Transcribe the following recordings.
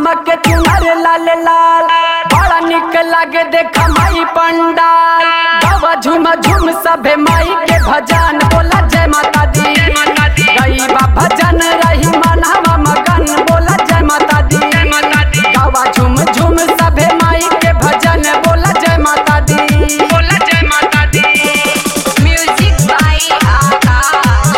चमक चुनर लाल लाल बड़ा निक लागे देखा माई पंडाल गावा झूम झूम सभे माई के भजन बोला जय माता दी गई बा भजन रही मनहवा मगन बोला जय माता दी गावा झूम झूम सभे माई के भजन बोला जय माता दी म्यूजिक बाई आकाश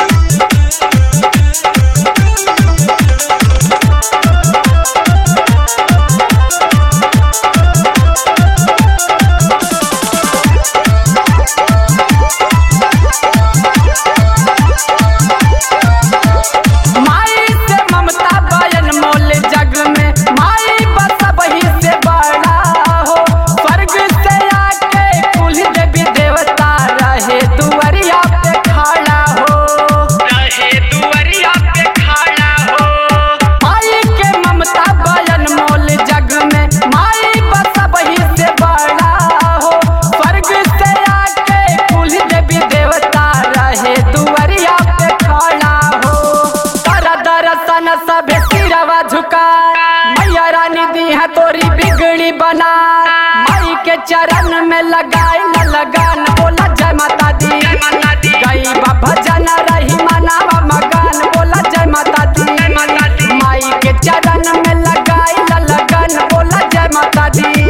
माई से ममता बयन मोल जग में माई बस वही से बड़ा हो स्वर्ग से आके कुल देवी देवता रहे दुआरिया पे खड़ा हो माई के ममता बयन मोल जग में माई बस वही से बड़ा हो स्वर्ग से आके कुल देवी देवता रहे दुआरिया पे खड़ा हो कर दर्शन सभे सिरवा झुका मैया रानी दी है तोरी बिगड़ी बना माई के चरण में लगाए न लगान बोला जय माता दी गई बा भजन रही मनावा मगन बोला जय माता दी माई के चरण में लगाए न लगन बोला जय माता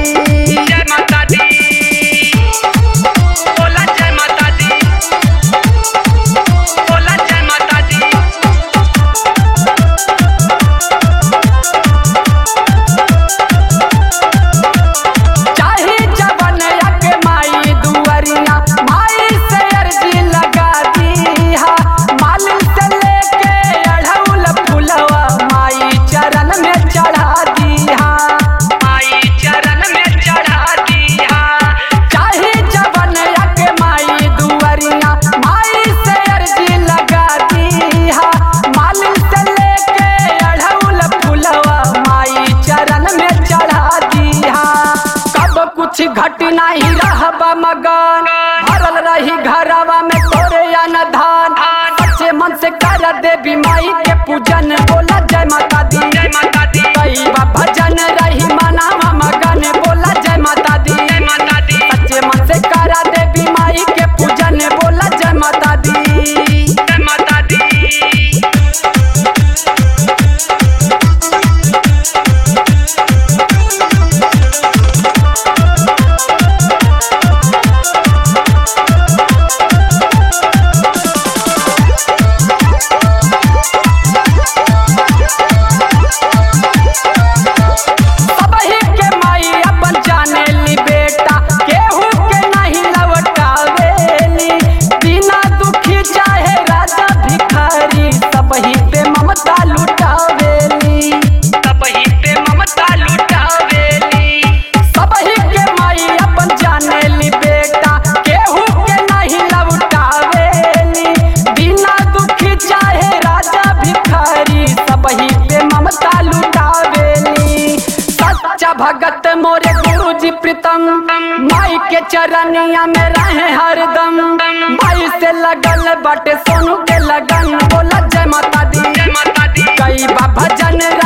दी चाहे जवन यक माई दुआरिया माई से अर्जी लगा दीहा माल से लेके अढ़ौल फुलवा माई चरण में चढ़ा दीहा चाहे जवन यक माई दुआरिया माई से अर्जी लगा दीहा माल से लेके अढ़ौल फुलवा माई चरण में चढ़ा दीहा कब कुछ घट नहीं रहबा मगन भरल रही घरवा में तोरे अनधान सच्चे मन से कर देवी माई के पूजन बोला जय माता दी कई बा भजन रही मनावा मगन बोला जय माता दी सच्चे मन से कर देवी माई के पूजन बोला जय माता दी सबही के माई अपन जाने ली बेटा केहू के नहीं लौटावेली बिना दुखी चाहे राजा भिखारी सबही पे ममता लुटावेली सबही के माई अपन जाने ली बेटा केहू के नहीं लौटावेली बिना दुखी चाहे राजा भिखारी सबही पे ममता लुटावेली सच्चा भगत मोरे गुरु जी प्रीतम माई के चरनिया में रहे हरदम माई से लगल बटे सोनू के लगन बोला जय माता दी कई बा भजन